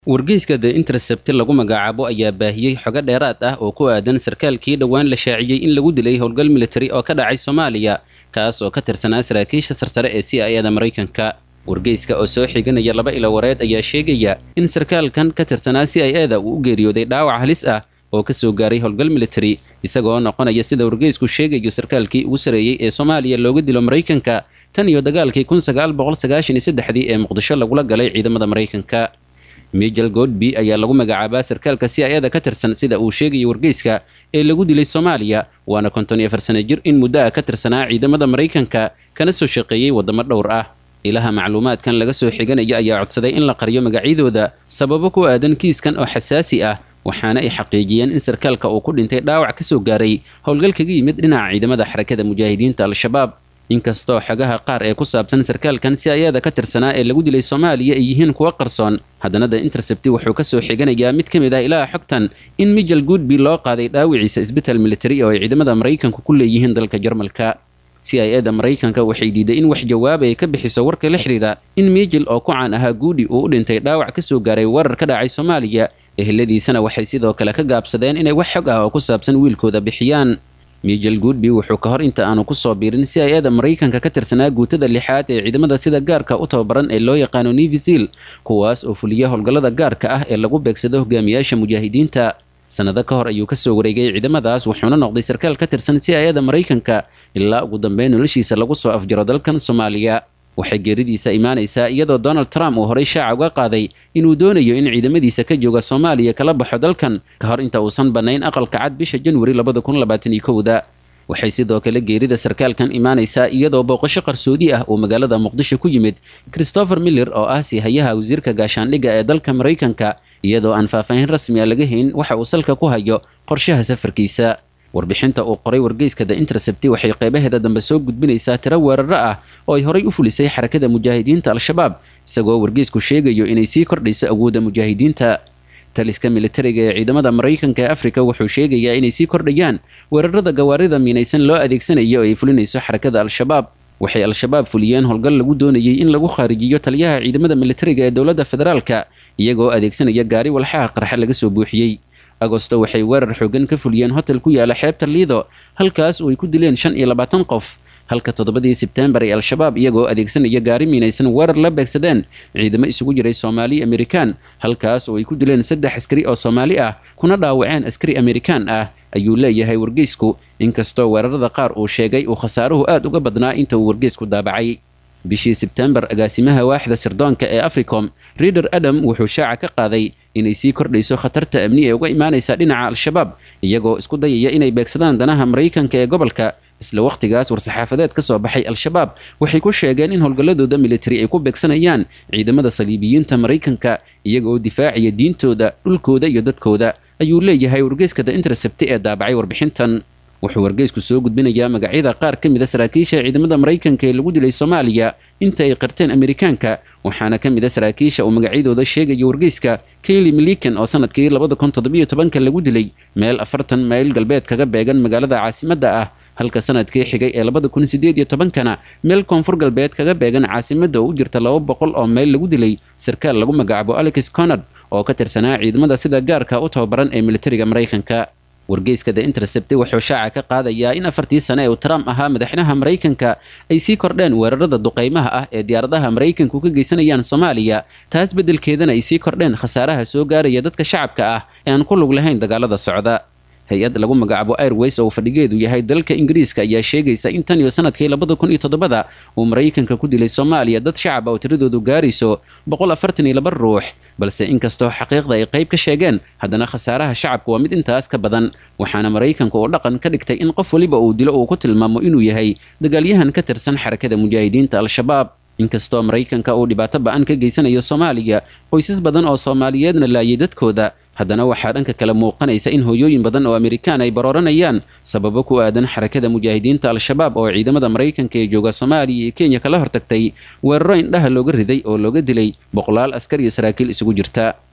wargeyska the intercept lagu magacaabo ayaa baahiyey xogo dheeraad ah oo ku aadan sarkaalkii dhowaan la shaaciyey in lagu dilay howlgal militari oo ka dhacay soomaaliya kaas oo ka tirsanaa saraakiisha sarsare ee c i ada maraykanka wargeyska oo soo xiganaya laba ilo wareed ayaa sheegaya in sarkaalkan ka tirsanaa c i ada uu u geeriyooday dhaawac halis ah oo ka soo gaaray howlgal militari isagoo noqonaya sida wargeysku sheegayo sarkaalkii ugu sareeyey ee soomaaliya looga dilo maraykanka tan iyo dagaalkii kun sagaal boqol sagaashan iyo saddexdii ee muqdisho lagula galay ciidamada maraykanka mijel godby ayaa lagu magacaabaa sarkaalka c i ada ka tirsan sida uu sheegaya wargeyska ee lagu dilay soomaaliya waana konton iyo afar sana jir in muddo ah ka tirsanaa ciidamada maraykanka kana soo shaqeeyey waddamo dhowr ah ilaha macluumaadkan laga soo xiganaya ayaa codsaday in la qariyo magacyadooda sababo ku aadan kiiskan oo xasaasi ah waxaana ay xaqiijiyeen in sarkaalka uu ku dhintay dhaawac ka soo gaaray howlgal kaga yimid dhinaca ciidamada xarakada mujaahidiinta al-shabaab inkastoo xogaha qaar ee ku saabsan sarkaalkan si ayada ka tirsanaa ee lagu dilay soomaaliya ay yihiin kuwa qarsoon haddana the intercepti wuxuu ka soo xiganayaa mid ka mid ah ilaha xogtan in mijel goodby loo qaaday dhaawiciisa isbital militari oo ay ciidamada maraykanku ku leeyihiin dalka jarmalka c i ada maraykanka waxay diiday in wax jawaab ay ka bixiso warka la xidhiidha in mijel oo ku caan ahaa guudi uu u dhintay dhaawac ka soo gaaray weerar ka dhacay soomaaliya eheladiisana waxay sidoo kale ka gaabsadeen inay wax xog ah oo ku saabsan wiilkooda bixiyaan mijel goodby wuxuu ka hor inta aanu kusoo biirin si ay ada maraykanka ka tirsanaa guutada lixaad ee ciidamada sida gaarka u tababaran ee loo yaqaano nevisil kuwaas oo fuliya howlgallada gaarka ah ee lagu beegsado hogaamiyaasha mujaahidiinta sanado ka hor ayuu kasoo wareegay ciidamadaas wuxuuna noqday sarkaal ka tirsan si ay ada maraykanka ilaa ugu dambeyn noloshiisa lagu soo afjaro dalkan soomaaliya waxay geeridiisa imaanaysaa iyadoo donald trump uu horay shaaca uga qaaday inuu doonayo in ciidamadiisa ka jooga soomaaliya kala baxo dalkan ka hor inta uusan bannayn aqalka cad bisha janwari labada kun labaatan iyo kowda waxay sidoo kale geerida sarkaalkan imaanaysaa iyadoo booqasho qarsoodi ah uu magaalada muqdisho ku yimid christopher miller oo ah siihayaha wasiirka gaashaandhigga ee dalka maraykanka iyadoo aan faahfaahin rasmi a laga hayn waxa uu salka ku hayo qorshaha safarkiisa warbixinta uu qoray wargeyska the intercepti waxay qeybaheeda dambe soo gudbinaysaa tiro weeraro ah oo ay horay u fulisay xarakada mujaahidiinta al-shabaab isagoo wargeysku sheegayo inay sii kordhayso awoodda mujaahidiinta taliska militariga ee ciidamada maraykanka ee afrika wuxuu sheegayaa inay sii kordhayaan weerarada gawaarida miinaysan loo adeegsanayo oo ay fulinayso xarakada al-shabaab waxay al-shabaab fuliyeen howlgal lagu doonayay in lagu khaarijiyo taliyaha ciidamada militariga ee dowladda federaalka iyagoo adeegsanaya gaari walxaha qarxa laga soo buuxiyey agosto waxay weerar xoogan ka fuliyeen hotel ku yaala xeebta liido halkaas oo ay ku dileen shan iyo labaatan qof halka toddobadii sebtembar ee al-shabaab iyagoo adeegsanaya gaari miinaysan weerar la beegsadeen ciidamo isugu jiray soomaali amerikaan halkaas oo ay ku dileen saddex askari oo soomaali ah kuna dhaawaceen askari amerikaan ah ayuu leeyahay wargeysku inkastoo weerarada qaar uu sheegay uu khasaaruhu aad uga badnaa inta uu wargeysku daabacay bishii sebtembar agaasimaha waaxda sirdoonka ee africom rider adam wuxuu shaaca ka qaaday inay sii kordhayso khatarta amni ee uga imaanaysa dhinaca al-shabaab iyagoo isku dayaya inay beegsadaan danaha maraykanka ee gobolka isla wakhtigaas war-saxaafadeed ka soo baxay al-shabaab waxay ku sheegeen in howlgalladooda militari ay ku beegsanayaan ciidamada saliibiyiinta maraykanka iyagaoo difaacaya diintooda dhulkooda iyo dadkooda ayuu leeyahay wargeyska the intercepti ee daabacay warbixintan wuxuu wargeysku soo gudbinayaa magacyada qaar ka mid a saraakiisha ciidamada maraykanka ee lagu dilay soomaaliya inta ay qarteen amerikaanka waxaana ka mid a saraakiisha uu magacyadooda sheegaya wargeyska kayli milikan oo sanadkii labada kun toddobiyo tobanka lagu dilay meel afartan mayl galbeed kaga beegan magaalada caasimadda ah halka sanadkii xigay ee labada kun sideed iyo tobankana meel koonfur galbeed kaga beegan caasimadda oo u jirta laba boqol oo mayl lagu dilay sarkaal lagu magacaabo alex conard oo ka tirsanaa ciidamada sida gaarka u tababaran ee militariga maraykanka wargeyska the intercept wuxuu shaaca ka qaadayaa in afartii sane ee uu trump ahaa madaxweynaha maraykanka ay sii kordheen weerarada duqaymaha ah ee diyaaradaha maraykanku ka geysanayaan soomaaliya taas beddelkeedana ay sii kordheen khasaaraha soo gaaraya dadka shacabka ah ee aan ku lug lahayn dagaalada socda hay-ad lagu magacaabo airways oo fadhigeedu yahay dalka ingiriiska ayaa sheegaysa in tan iyo sanadkii labada kun iyo toddobada uu maraykanka ku dilay soomaaliya dad shacab oo tiradoodu gaarayso boqol afartan iyo laba ruux balse inkastoo xaqiiqda ay qayb ka sheegeen haddana khasaaraha shacabka waa mid intaas ka badan waxaana maraykanka uu dhaqan ka dhigtay in qof weliba uu dilo uu ku tilmaamo inuu yahay dagaalyahan ka tirsan xarakada mujaahidiinta al-shabaab inkastoo maraykanka uu dhibaato ba-an ka geysanayo soomaaliya qoysas badan oo soomaaliyeedna laayay dadkooda haddana waxaa dhanka kale muuqanaysa in hooyooyin badan oo amerikaan ay barooranayaan sababo ku aadan xarakada mujaahidiinta al-shabaab oo ciidamada maraykanka ee jooga soomaaliya iyo kenya kala hortagtay weeraro indhaha looga riday oo looga dilay boqolaal askar iyo saraakiil isugu jirta